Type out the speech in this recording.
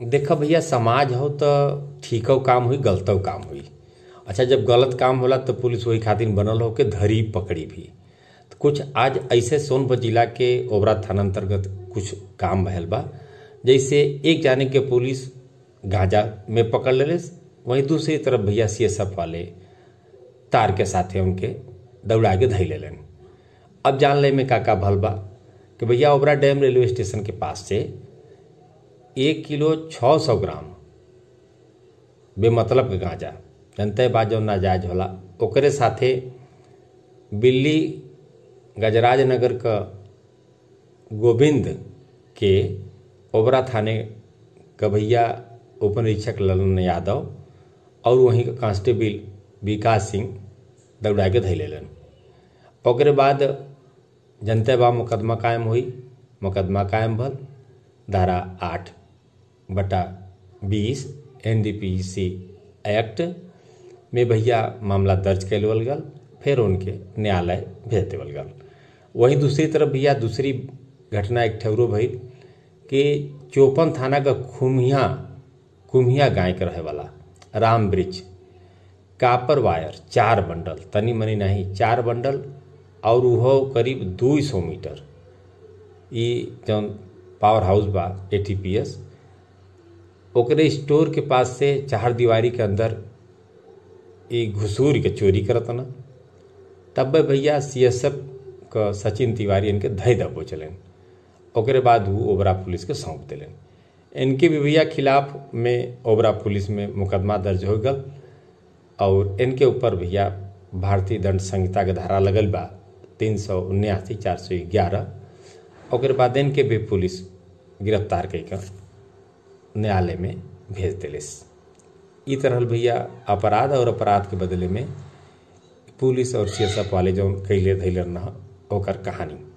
देखा भैया समाज हो तो ठीको काम हुई गलतो काम हुई अच्छा जब गलत काम होला तो पुलिस वही खातिर बनल हो के धरी पकड़ी भी तो कुछ आज ऐसे सोनभद्र जिला के ओबरा थाना अंतर्गत कुछ काम भयल बा जैसे एक जाने के पुलिस गांजा में पकड़ ले वहीं दूसरी तरफ भैया सी वाले तार के साथे उनके दौड़ा के धई लेलन अब जान ले में का का भल बा कि भैया ओबरा डैम रेलवे स्टेशन के पास से एक किलो छः सौ ग्राम बेमतलब के गांजा जनते बात जो नाजायज होला ओकरे साथे बिल्ली गजराज नगर का गोविंद के ओबरा थाने का भैया उप निरीक्षक ललन यादव और वहीं का कांस्टेबल विकास सिंह दौड़ा के धै लेलन ओकरे बाद जनते बा मुकदमा कायम हुई मुकदमा कायम भल धारा आठ बटा बीस N D P C act में भैया मामला दर्ज कैलवल गल फिर उनके न्यायालय भेज देवल गल वहीं दूसरी तरफ भैया दूसरी घटना एक ठौरो भई कि चौपन थाना का खुमिया कुम्हिया गाय के रहे वाला राम ब्रिज कापर वायर चार बंडल तनी मनी नहीं चार बंडल और वो करीब दू सौ मीटर ई जौन पावर हाउस बा ए टी पी एस ओकरे स्टोर के पास से चार दीवारी के अंदर ई घुसूर के चोरी करत ना तब भैया सी एस एफ का सचिन तिवारी इनके धय दबो चलन ओकरे बाद वो ओबरा पुलिस के सौंप दिलन इनके भी भैया खिलाफ में ओबरा पुलिस में मुकदमा दर्ज हो गल और इनके ऊपर भैया भारतीय दंड संहिता के धारा लगल बा तीन सौ उन्यासी चार सौ ग्यारह ओकर बाद इनके भी पुलिस गिरफ्तार कर न्यायालय में भेज दिलिस ई तरह भैया अपराध और अपराध के बदले में पुलिस और सी वाले जो कैले धैले न ओकर कहानी